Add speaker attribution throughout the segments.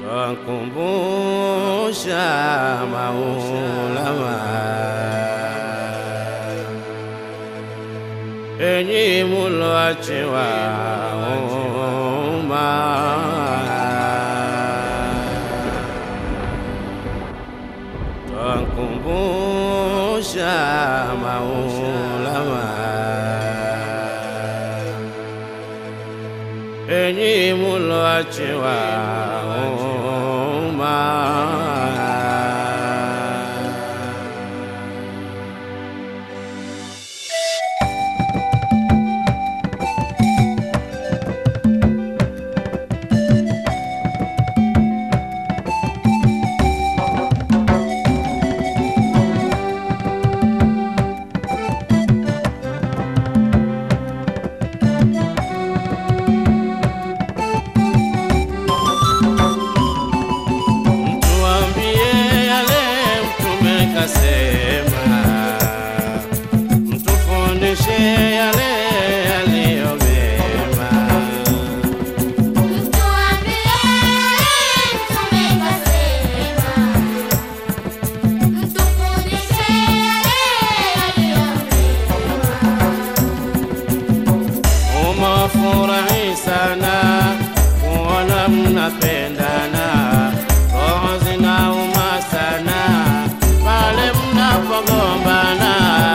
Speaker 1: twakumbusha maulama, enyi muloachiwa umma, twakumbusha maulama, enyi muloachiwa umma. Mtuambie yale mtume kasema, mtufundishe yale yaliyo mema. Umafurahi sana kuona mnapendana, roho zinauma sana pale mnapogombana.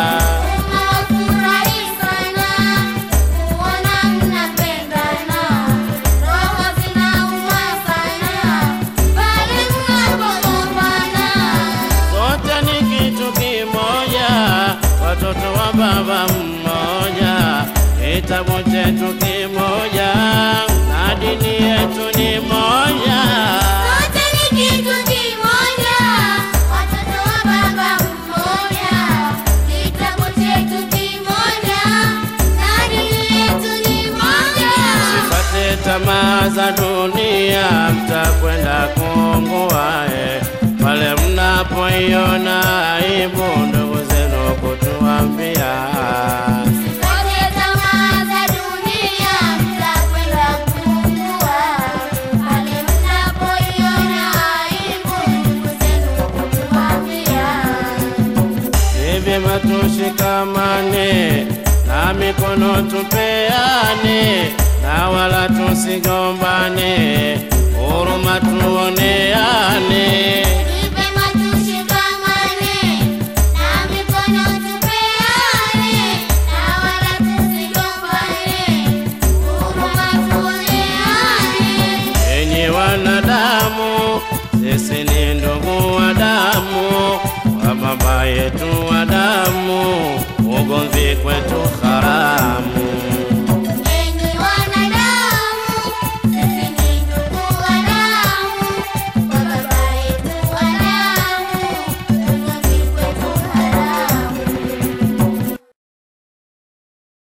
Speaker 1: Sote ni kitu kimoja, watoto wa baba mmoja, kitabu chetu kimoja na dini yetu ni moja. Sifate tamaa za dunia, mtakwenda kuungua eh. Pale mnapoiona aibu ndugu zenu kutuambia ni vyema tushikamane na mikono tupeane na wala tusigombane, huruma tuoneane. Enyi wanadamu, sisi ni ndugu wa damu, wa baba yetu wa damu, ugomvi kwetu haramu.